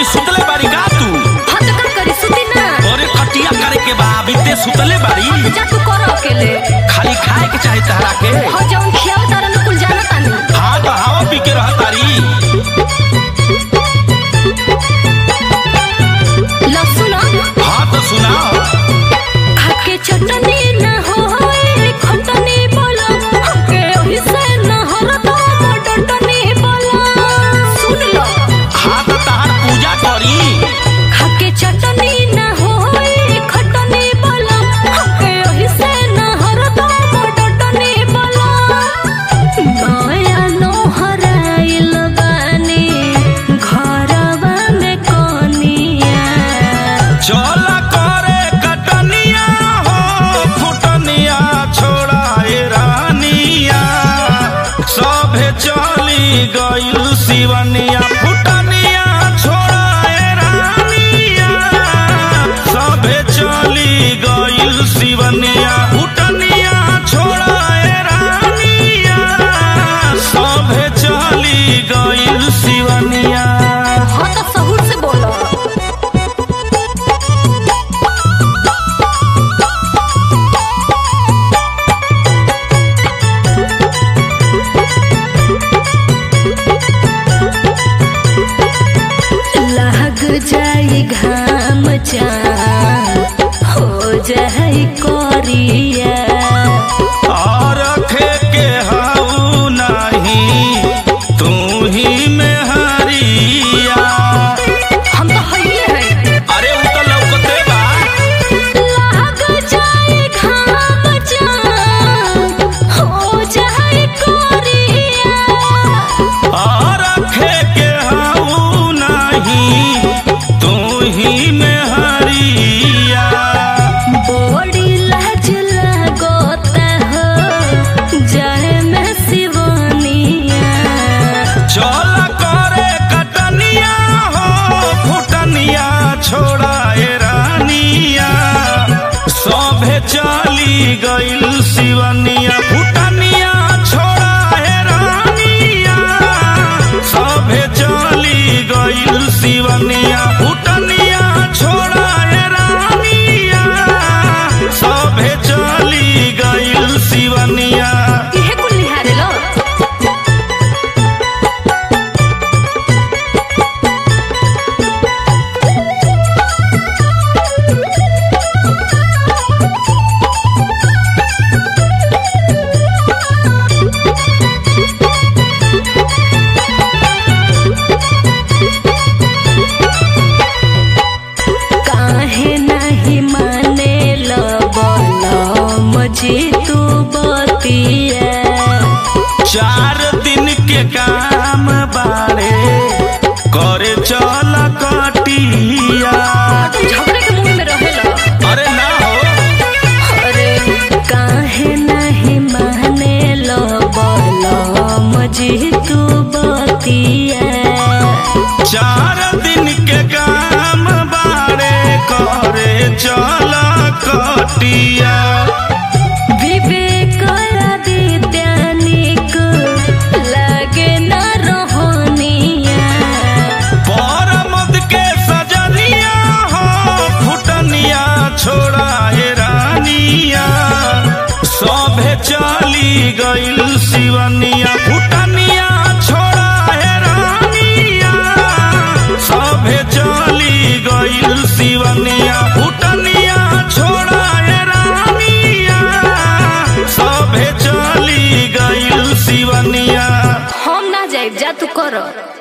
अभी सुतले बारी का तू हाँ तो का करी सुती ना अरे कटिया करे के बा अभी ते सुतले बारी जा तू कर अकेले खाली खाए के चाहे तहरा के हाँ जौन खियाव तारा न कुल जाना तानी हाँ तो हवा पी के रह तारी लहसुन हाँ तो सुनाओ खाके चटनी ना होए खटनी बोला हमके ओही से न हरदम डटनी बोला सुन लो हाँ तो तहार पूजा करी खाके चटनी ना होए खटनी बोला हमके ओही से न हरदम डटनी बोला नया नोहराइल बानी घरवा में कोनिया चल करे कटनिया हो फुटनिया छोड़ाए रानिया सभे चली गइल शिवनिया फुटनिया छोड़ाए रानिया सभे चली गइल शिवनिया फुटनिया छोड़ाए रानिया सभे चली गइल शिवनिया हाँ तो सहूर से बोलो लग जाई घाम चान हो जाई कोरिया और रखे के हाउ नहीं तू ही में हरिया हम तो हइए हैं अरे उ तो लौकते बा लग जाई घाम चान हो जाई कोरिया और रखे के हाउ नहीं तू ही में हरिया बड़ी लाज लगोता हो जाए में सिवानिया चल करे कटनिया हो फुटनिया छोड़ाए रानिया सभे चली गइल शिवनिया फुटनिया छोड़ाए रानिया सभे चली गइल शिवनिया फुटनिया छोड़ाए रानिया सभे चली गइल शिवनिया इहे कुल निहारे लो काहे नहीं माने लो बोलो मुझे तू बतिया चार दिन के काम बाड़े करे चल कटिया झगड़े के मुंह में रहेला अरे ना हो अरे काहे नहीं माने लो बोलो मुझे तू बतिया चार दिन के काम बाड़े करे चल कटिया विवेक आदित्यानिक लगे न रोहनिया परमद के सजनिया हो फुटनिया छोड़ाए रानिया सभे चली गइल शिवनिया फुटनिया छोड़ाए रानिया सभे चली गइल शिवनिया फुटनिया छोड़ाए रानिया सभे चली गइल शिवनिया हम ना जाए जा तू कर